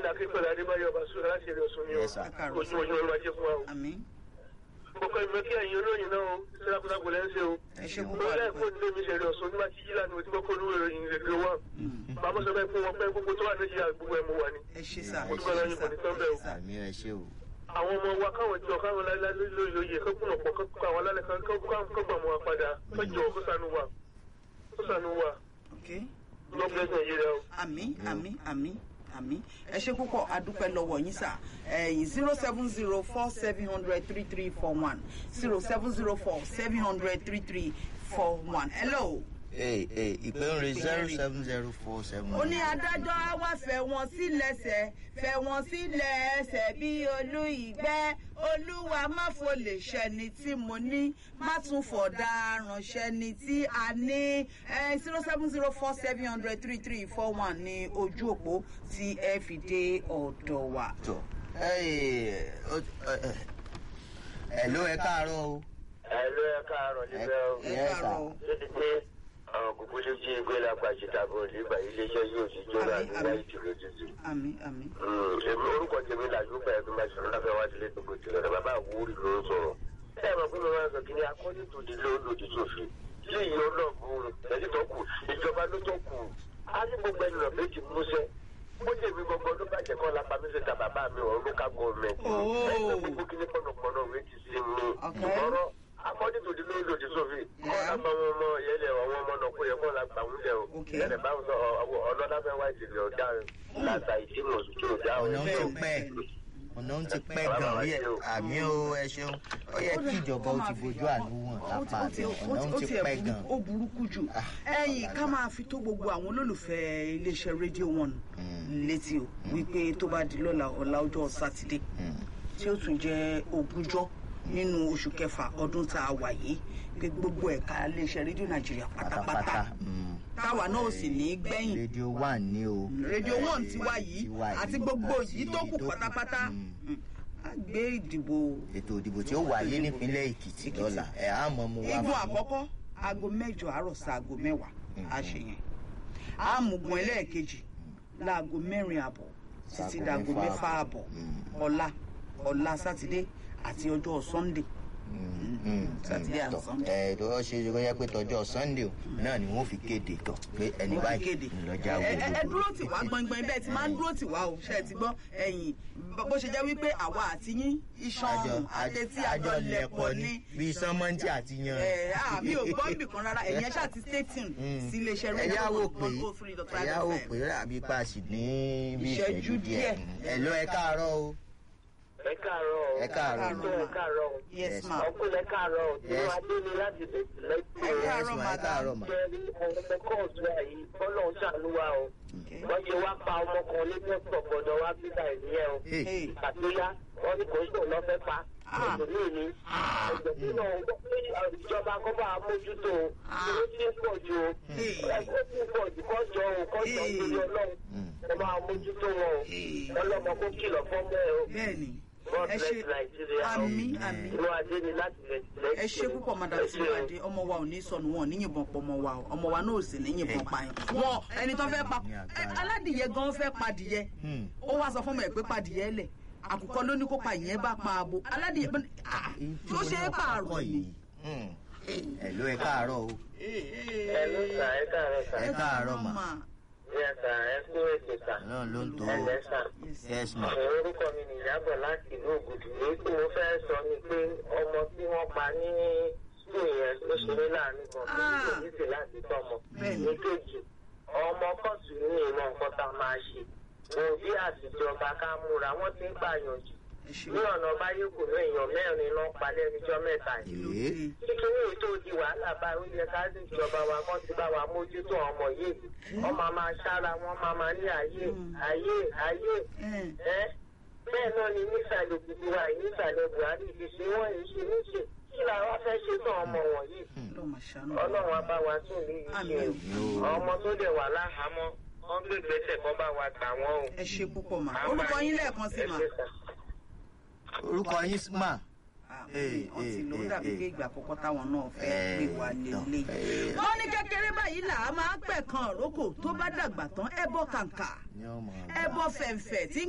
aláké pẹ̀lú adébáyọ̀ ọbaṣúra láti èrè ọ̀sùn ni o Yes, sir. Ẹ káàárọ̀, ojú ojú ọlọ́wà jẹ́ fún wa o. àmì mo kọ́ ìmọ̀ kí ẹ̀yin olóyin náà o sílákúlákú lẹ́ ń ṣe o. ẹ ṣe mo púpọ̀ lẹ́ àdúpẹ́. fún ilé mi ṣe èrè ọ̀sùn nígbà tí yílá ni mo ti kọ́kọ́ olúwo ìròyìn ìrèké wọn. bàbá sọ bẹ́ẹ̀ fún wọn pé gbogbo tó wà nàìjíríà gbogbo ẹ̀ mo wà ní. ẹ ṣe sà Mo ẹ dúpẹ́ ṣe lọ́yìn sà kò ní tán bẹ́ẹ̀ o. ẹ ṣe sà. àmì ẹ ṣe o. àwọn ọmọ wa káwọn jọ káwọn lálẹ́ lórí oyè kọ́kùnà pọ̀ kọ́kọ́ àwọn alálẹ̀ kan kọ́gbà mọ́ wa padà kọ́jọ kó sànú wa kó sànú wa Okay. God bless Nigeria o. àmì àmì àmì àmì ẹ ṣe púpọ̀ adúpẹ́ lọ́wọ́ yín sà ẹ̀yìn zero seven zero four seven hundred three three four one zero seven zero four seven hundred three three four one hello. ee ee ìpè ń re zero seven zero four seven. ó ní adájọ́ á wá fẹ́ wọn sí lẹ́sẹ̀ fẹ́ wọn sí lẹ́sẹ̀ bí olú ìgbẹ́ olúwa má fò lè ṣẹni tí mo ní má tún fọ̀dà ránṣẹ́ ni tí a ní zero seven zero four seven hundred three three four one ní ojú òpó tí ẹ fi dé ọ̀dọ̀ wa. tó ẹ ẹ ló ẹ káàárọ̀ o. ẹ̀rọ ẹ̀ káàárọ̀ níbẹ̀ o. ẹ Yes, sir. káàárọ̀ o. ṣé ti pé àwọn kúkú ló jí ìgbé lápàjì tàbí olùgbà iléeṣẹ́ yóò ti jóná Àmín, nígbà àmín. ìtìlẹ̀ jíjì. àmì àmì. èmi orúkọ tèmi làjúbà ẹ̀dùn máa ṣọ̀rọ̀ láfẹ́ wá sílé tó kò tilẹ̀ rẹ̀ bàbá àwòrán ló ń sọ̀rọ̀. ẹ mọ̀ pé mo máa ń sọ kí ni akọ́ni tó di ló lòdì sófin tí ìyẹn ọlọ́ọ̀bùn ẹ̀jẹ̀ tó kù ìjọba ló tó kù á ní gbogbo ẹni rẹ̀ méjì múṣẹ́ bó ṣe mi gbogbo ló bàjẹ́ kọ́ lápá mi ṣe ta bàbá mi ọ̀rọ̀ local government. Oh. ẹgbẹ́ gbogbo kí ní pọ̀nàpọ̀nà òwe ti sí mi. Okay. ìgbọ́rọ̀ akọ́ni tó di ló lòdì sófin kọ́ Yeah. lápá wọn ọmọ yẹlẹ̀ àwọn ọmọ náà kó yẹ kọ́ la gbà wúlẹ̀ o. Okay. yẹlẹ̀ báwọn sọ ọlọ́dà fẹ́ wá ìdílé ọ̀dà làtà ìdímọ̀ tó dá o. ọ̀nà ń ti Bẹ́ẹ̀, pẹ́ bẹ́ẹ̀. ọ̀nà ń ti pẹ́ gan rí ẹ̀ àmì o ẹ ṣeun ó yẹ kí ìjọba ó ti fojú àánú wọn lápá àti ọ̀nà ń ti pẹ́ gan. ó burúkú jù ẹ̀yìn ká máa fi tó gbogbo àwọn olólùfẹ́ iléeṣẹ́ rédíò one létí o wípé tó bá di lọ́la ọ̀la ọjọ́ sátidé tí ó tún jẹ́ ogúnjọ́ nínú oṣù kẹfà ọdún tá a wà yìí pé gbogbo ẹ̀ka iléeṣẹ́ rédíò nàìjíríà pátápátá pátápátá mm. táwa náà ò sì ní í gbẹ̀yìn rédíò wà ní o. rédíò one ti wá yìí Ti wá àti yìí. gbogbo yìí tó kù Èyí tó kù. pátápátá Mm. Mm. a gbé ìdìbò ètò ìdìbò tí ó wáyé nípínlẹ̀ èkìtì lọ́la ẹ̀ á mọ̀ mu wá igun fún- àkọ́kọ́ aago mẹ́jọ àárọ̀ sí aago mẹ́wàá a ṣe yẹn àmùgùn ẹlẹ́ẹ̀kejì láago mẹ́rin àbọ̀ títí Sáago dáago mẹ́fà mẹ́fà àbọ̀ Mm. ọ̀la ọ̀la sátidé àti ọjọ́ sunday Mm, mm, Saturday and tọ, Sunday. ẹ tó ṣe é kó yẹ pé tọjọ́ sunday o náà ni wọ́n fi kéde tọ pé ẹni wọ́n fi báyìí kéde ńlọjà ẹ ẹ- ẹ gbogbo dúró tì wá gbọngbọn bẹ́ẹ̀ ti máa ń dúró tì wá o ṣe é ti gbọ́ ẹ̀yìn bó ṣe jẹ́ wípé àwa àti yín iṣan ọrùn àtẹtí àjọ lẹ̀pọ̀ ní bíi sánmọ́ntì àti yan. ẹ àmì ò gbọ́ bì kan rárá ẹ̀yìn ẹ̀ṣá ti stay tuned sí iléeṣẹ́ rédíò ẹ̀yà wò pé one oh three dot five ẹ̀yà wò FM. pé àbí pa sì ní bí Ìṣẹ́jú ìṣẹ́jú díẹ̀ díẹ̀. ẹ̀ lọ ẹ káàárọ̀ o ẹ káàárọ̀ o. ẹ káàárọ̀ ẹ káàárọ̀ o. yes ma ọkùnrin ẹ káàárọ̀ o. tí Yes. wọ́n adé ni láti lẹ́tí ẹ Yes, káàárọ̀ ma, ẹ madam káàárọ̀ ma. jẹ́rí ọmọ kóòtù ẹ̀ yìí bọ́lá ń ṣàánú wa o. Okay. wọ́n ṣe wá pa ọmọ kan ní pọ́pọ̀ gbọ́dọ̀ wá bíbá ìnìyẹn o. Hey. Hey. àtúnyá wọ́n ní kò ń sòun lọ́ fẹ́ pa. Ah. èmi ni ẹ̀jẹ̀ nínú ìjọba kọ́ bá a mójútó o. Ah. ó ti ń pọ̀ ju o. Hey. ẹ̀kọ́ ti pọ̀ jù kọ́ jọ o kọ́ jọ Hey. lórí ọlọ́run. Mm. kọ́ bá a mójútó wọn o. Hey. ọlọ́mọ kó kìlọ̀ fọ́mọ ẹ o. bẹ́ẹ̀ni God ẹ bless ṣe Nigeria. àmì àmì Inú adé ni láti rẹ̀ sílẹ̀. ẹ ṣe púpọ̀ madam tinubu ọmọ wa ò ní sọnù wọn ò ní yìnbọn pọ̀ ọmọ wa o ọmọ wa náà ò sì ní yìnbọn pa yín wọn ẹni tó fẹ́ pa Ní agbára. ẹ, aládìyẹ gan fẹ́ padìyẹ Hmm. ó wá sọ fún mi ẹ pé padìyẹ lẹ̀ àkùkọ ló ní kó pa ìyẹn bá pa abo aládìyẹ bá ní- ah, ló ṣe é pààrọ̀ ni. Mm. ẹ lọ ẹ káàárọ̀ o ẹ ló sà ẹ káàárọ̀ sà. ẹ káàárọ̀ mà Yes, sà ẹ kú ètò sà. náà ló ń tó ẹ lẹ́ sà. yes ma orúkọ mi ni ìyábọ̀ láti ìlú ògùdù èyí tí mo fẹ́ sọ ni pé ọmọ tí wọ́n pa ní sùn yẹn ló ṣe ní láàánú kan pé Ah. kò ní sí láti tọmọ. Bẹ́ẹ̀ni. èkejì ọmọ kóòtù ní ìmọ̀ nǹkan tá a máa ṣe òbí àtijọba ká múra wọ́n ti ń pààyàn jù ẹ ṣe ní ọ̀nà báyé kò ní èèyàn mẹ́rin ló ń palẹ́ níjọ́ mẹ́ta yìí. kí ló Ee. dé kíkiri èyí tó di wàhálà bá ó yẹ ká sì ìjọba wa kán ti bá wa mójútó ọmọ yìí wọ́n máa máa ṣára wọn máa máa ní ayé ayé ayé ẹ ẹ́ bẹ́ẹ̀ náà ni nísàlẹ̀ òkùnkù wa yìí nísàlẹ̀ buhari ti ṣe wọ́n yìí ṣe níṣe kí làwọn fẹ́ ṣe fún ọmọ wọ̀nyí ló máa ṣàánú ọlọ́run á bá wa tún ní Àmín. ìṣe ọmọ tó dẹ̀ wà láhàámọ́ wọ́n gbé gbèsè kọ́ bá wa gbà wọ́n o. ẹ ṣe púpọ̀ mà orúkọ yín lẹ́ẹ̀kan sí mà. Ẹ ṣé sà. orúkọ yín mà Ee, wọ́n ti lò ó dàbí pé ìgbà àkọ́kọ́ táwọn náà fẹ́ Eh, gbé wa lélẹ̀. eh. wọ́n ní kékeré báyìí là á máa pẹ̀ kan òrókò tó bá dàgbà tán ẹbọ kàǹkà ní ọmọ ẹbọ fẹ̀ǹfẹ̀ tí ń